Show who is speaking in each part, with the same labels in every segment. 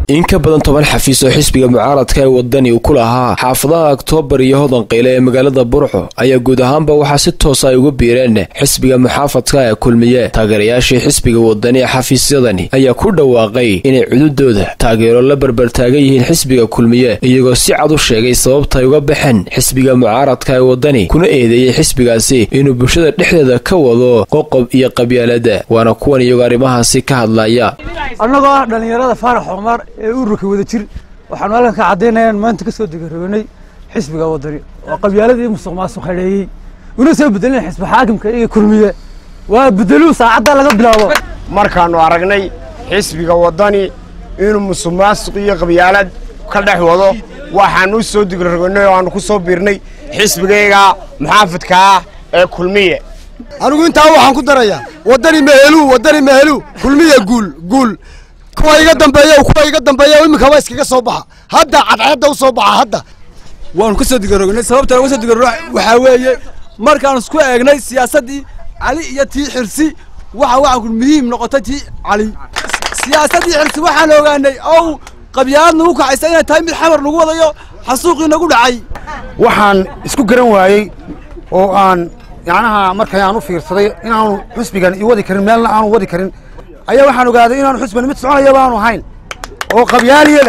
Speaker 1: in ka badan toban xafiis oo xisbiga mucaaradka ee wadani uu ku lahaa xaafadaha oktoobar iyo hodan qayle ee magaalada burco ayaa guud ahaanba waxaa si toosa ay uga biireen xisbiga muxaafadka ee kulmiye taageerayaashii xisbiga wadani ee xafiisyadani ayaa ku dhawaaqay inay cududooda taageero la barbartaagan yihiin xisbiga kulmiye iyagoo si cad u sheegay sababta ay uga baxeen xisbiga mucaaradka ee wadani kuna eedeeyey xisbigaasi inuu bulshada dhexdeeda ka wado qoqob iyo qabyaalada waana kuwan iyagoo arrimahaasi ka hadlaya
Speaker 2: annagoo ah dhallinyarada faarax cumar ee ururka wada jir waxaanu halkan ka caddaynayaan maanta ka soo degaroonay xisbiga wadani oo qabyaaladii musuq maasuq hadheeyey una soo bedelin xisbi xaakimka iyo kulmiye waa bedeluu saacadda laga bilaabo
Speaker 3: markaannu aragnay xisbiga waddani inuu musuq maasuq iyo qabyaalad ka dhex wado waxaannu u soo degaroonay oo aannu ku soo biirnay xisbigayga muxaafadka ah ee kulmiye
Speaker 4: anigu intaa waxaan ku darayaa waddani mehelu waddani mehelu kulmiya guul guul kuwa iga dambeeya kuwa iga dambeeya iminkaba iskaga soo baxa hadda cadceedda u soo baxa hadda
Speaker 5: waanu ka soo digarognay sababtaan uga soo digarogna waxaa weeye markaan isku eegnay siyaasaddii cali iyo tii xirsi waxa waxaa ku muhiim noqotay tii cali siyaasaddii xirsi waxaan ogaanay ow qabyaalad nagu kacaysa inay tahay mid xamar nagu wadayo xasuuqii nagu dhacay
Speaker 6: waxaan isku garan waayey oo aan yacnaha markay aan u fiirsaday inaanu xusbigan i wadi karin meelna aanu wadi karin ayaa waxaan ogaaday inaanu xusbigan mid soconayaba aanu ahayn oo qabyaaliyada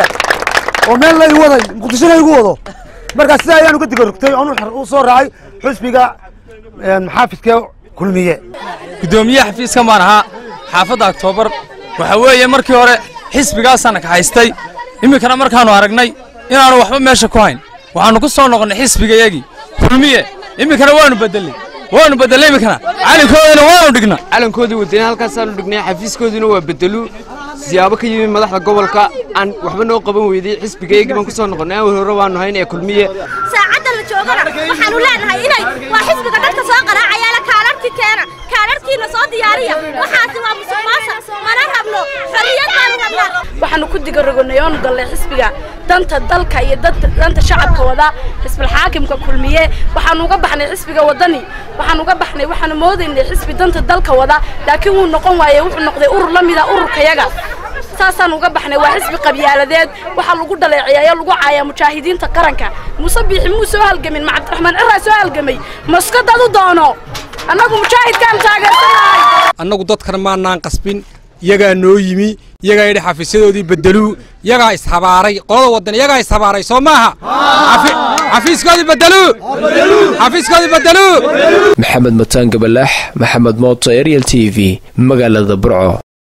Speaker 6: oo meel la i waday muqdishona igu wado markaa sidaa ayaanu ka digarogtay oon u soo raacay xusbiga maxaafidka kulmiye
Speaker 7: guddoomiyaha xafiiskan baan ahaa xaafadda oktoobar waxaa weeye markii hore xisbigaasana ka haystay iminkana markaannu aragnay inaanu waxba meesha ku hayn waxaannu ku soo noqonnay xisbigayagii kulmiye iminkana waannu bedeley waanu bedelay iminkana calankoodina waanu dhigna
Speaker 8: calankoodii wadani halkaasaanu dhignay xafiiskoodiina waa bedelu siyaabo ka yimi madaxda gobolka aan waxba noo qaban weydey xisbigaygii baan ku soo noqonnay awal hore waanu hayn ee kulmiye
Speaker 9: saacadda la joogana waxaanu leenahay inay waa xisbiga dadka soo qaraacayaala kaalarhkii keena kaalarhkiina soo diyaariya waxaasi waa musuq maasuq mana rabno xorriyad baanu rabnaa
Speaker 10: waxaanu ku digarogonay oonu gallay xisbiga danta dalka iyo danta shacabka wada xisbil xaakimka kulmiye waxaanu uga baxnay xisbiga wadani waxaanu uga baxnay waxaanu moodaynay xisbi danta dalka wada laakiin wuu noqon waaye wuxuu noqday urur la mida ururkayaga saasaan uga baxnay waa xisbi qabyaaladeed waxaa lagu dhaleeceeya lagu caayaa mujaahidiinta qaranka muuse biixi muu soo halgamin ma cabdiraxmaan ciraa soo halgamay maskadad u doono annagu mujaahidkaan taageersanahay
Speaker 11: annagu dadkan maanaan qasbin iyagaa noo yimi iyagaa yidhi xafiisyadoodii bedeluu iyagaa ishabaaray qolada waddan iyagaa ishabaaray soo maaha xafiiskoodii bedeluu xafiiskoodii bedeluu
Speaker 1: maxamed mataan gabalaax maxamed mooto ariel t v magaalada burco